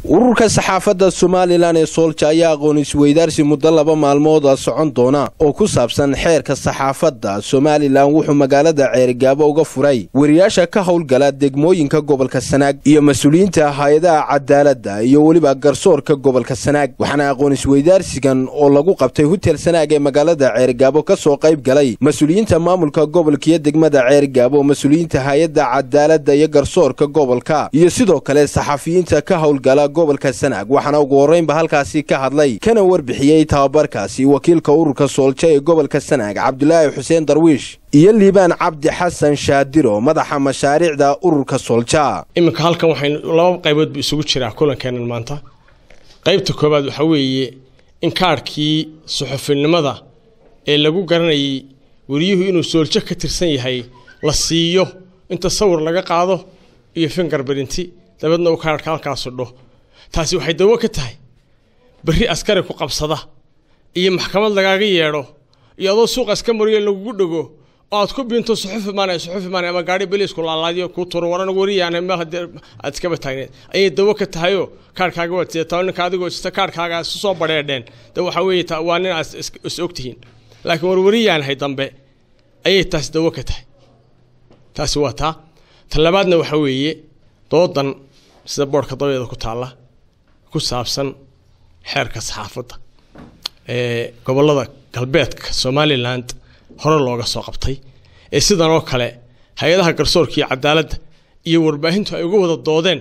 ururka saxaafadda somalilan ee soolja ayaa aqoon isweydaarsi muddo laba maalmooda socon doona oo ku saabsan xeerka saxaafadda somalilan wuxuu magaalada ceerigaabo uga furay wariyaasha ka howlgala degmooyinka gobolka sanaag iyo mas-uuliyiinta hay-adaha cadaaladda iyo weliba garsoorka gobolka sanaag waxaana aqoon isweydaarsigan oo lagu qabtay hutel sanaag ee magaalada ceerigaabo ka soo qayb galay mas-uuliyiinta maamulka gobolka iyo degmada ceerigaabo mas-uuliyiinta hay-adda cadaaladda iyo garsoorka gobolka iyo sidoo kale saxafiyiinta ka howlgala gobolka sanaag waxaana ugu horraynba halkaasi ka hadlay kana warbixiyey tababarkaasi wakiilka ururka soolja ee gobolka sanaag cabdulaahi xuseen darwiish iyo liibaan cabdi xasan shaadiro madaxa mashaariicda ururka soolja iminka halkan waxaynu laba qaybood bu isugu jiraa kulankeenan maanta qaybta koowaad waxaa weeye in kaadhkii suxufinimada ee lagu garanayay wariyuhu inuu sooljo ka tirsan yahay la siiyo inta sawir laga qaado iyo fingarbarinti dabeedna uu kaadhka halkaa sudho taasi waxay dawo ka tahay berri askari ku qabsada iyo maxkamad lagaaga yeedho iyo adoo suuqa iska mariyo lagugu dhego oo aad ku biinto suxufi maanay suxufi maanay ama gaari beliisku laalaadiyo kuu turo waran wariyaan meel haddii aad iskaba taagneed ayay dawo ka tahayoo kaarhkaaga waad sidataa ninka adigoo sita kaarhkaaga isu soo badheedheen de waxaa weeye waa nin aad is ogtihiin laakiin war wariyaanahay dambe ayay taasi dawo ka tahay taasi waa taa ta labaadna waxaa weeye doodan sida boodhka dabeeda ku taalla ku saabsan xeerka saxaafadda ee gobollada galbeedka somaliland hore looga soo qabtay ee sidan oo kale hay-adaha garsoorka iyo cadaaladda iyo warbaahintu ay uga wada doodeen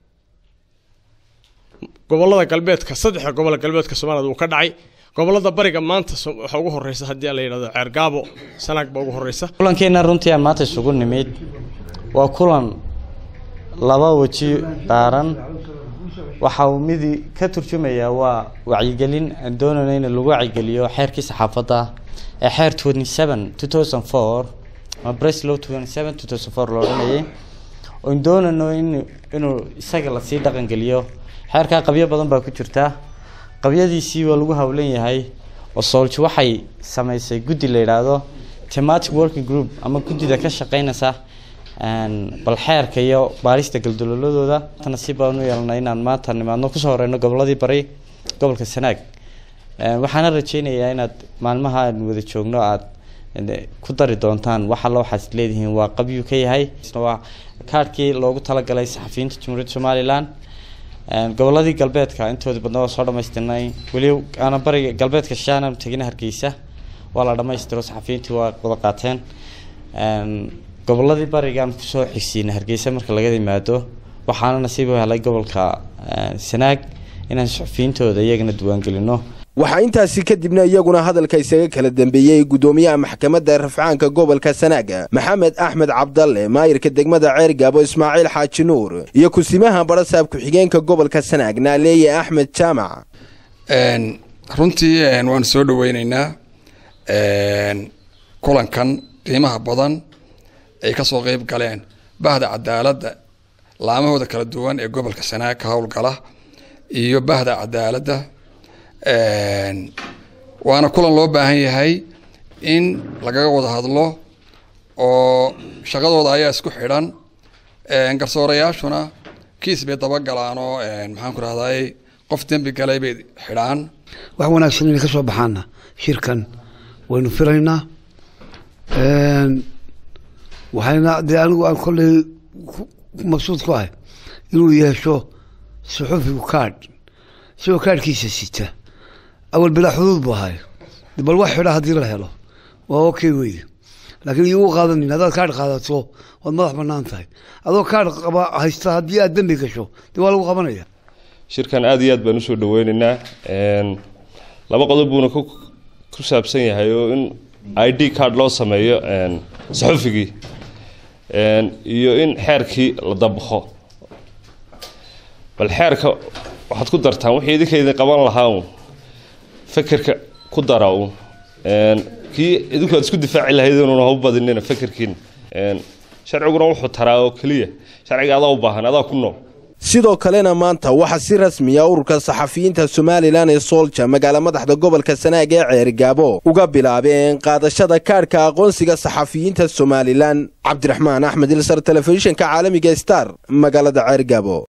gobollada galbeedka saddexda gobolla galbeedka somaliland wuu ka dhacay gobollada bariga maanta waxaa ugu horeysa haddii la yidhahdo ceergaabo sanaag baa ugu horeysa kulankeena runtii aan maanta isugu nimid waa kulan laba weji daaran waxa uu midi ka turjumayaa waa wacyigelin aan doonayno in lagu wacyigeliyo xeerkii saxaafadda ee xeer twenty seven two thousand four ama breslow twenty seven two thousand four la odhanayay oon doonayno in inuu isaga lasii dhaqangeliyo xeerkaa qabyo badan baa ku jirta qabyadiisii waa lagu howlan yahay oo soolji waxay sameysay guddi la yidhaahdo thematic working group ama guddida ka shaqeynaysa bal xeerka iyo baarista galdaloladooda nasiib baan u yeelnay inaan maanta nimaadno kusoo horeyno goboladii bari gobolka sanaag waxaana rajeynayaa inaad maalmaha aan wada joogno aad ku dari doontaan wax alla waxaad leedihiin waa qabyuu ka yahay waa kaadhkii loogu talagalay saxafiyiinta jamhuuriyadda somalilan goboladii galbeedka intooda badna waa soo dhamaystirnay weli aana bariga galbeedka shaana tegina hargeysa waa la dhamaystiro saxafiyiintii waa wada qaateen goboladii barigaan kusoo xigsiina hargeysa marka laga yimaado waxaana nasiib u helay gobolka sanaag inaan suxufiyiintooda iyagana diiwaangelino waxaa intaasi kadibna iyaguna hadalka isaga kala dambeeyey guddoomiyaha maxkamadda rafcaanka gobolka sanaaga maxamed axmed cabdalle maayirka degmada ceergaabo ismaaciil xaaji nuur iyo kusimaha barasaab ku-xigeenka gobolka sanaag naaleeye axmed jaamac runtii waanu soo dhaweyneynaa kulankan qiimaha badan ay kasoo qeyb galeen bahda cadaaladda laamahooda kala duwan ee gobolka sanaag ka howlgala iyo bahda cadaaladda waana kulan loo baahan yahay in lagaga wada hadlo oo shaqadooda ayaa isku xidhan garsoorayaashuna kiis bay dabagalaan oo maxaan ku rahday qof dembi galay bay xidhaan wax wanaagsan inay ka soo baxaana shirkan waynu filaynaa waxayna dee anigu aan kolley maqsuud ku ahay inuu yeesho suxufigu kaadh isagoo kaadhkiisa sita awal bilaa xuduud buu ahay bal wax xidha haddii la helo waa okay wey laakiin iyagu qaadanin haddaad kaadh qaadato waad madax banaan tahay adoo kaadh qaba haysta haddii aad dembi gasho dee waa lagu qabanaya shirkan aada iyo aad baan usoo dhaweyneynaa laba qodob buuna ku saabsan yahay oo in i d card loo sameeyo saxufigii iyo in xeerkii la dabaqo bal xeerka waxaad ku dartaan wixii idinkaydin qaban lahaa un fekerka ku dara un kii idinku aad isku difaaci lahayd inuuna hau badinina fekerkiina sharciguna wuxuu taraa oo keliya sharciga adaa u baahan adaa ku nool sidoo kalena maanta waxaa si rasmiya ururka saxafiyiinta somalilan ee soolja magaala madaxda gobolka sanaag ee ceerigaabo uga bilaabeen qaadashada kaadhka aqoonsiga saxafiyiinta somalilan cabdiraxmaan axmed ilsar telefishinka caalamiga star magaalada ceerigaabo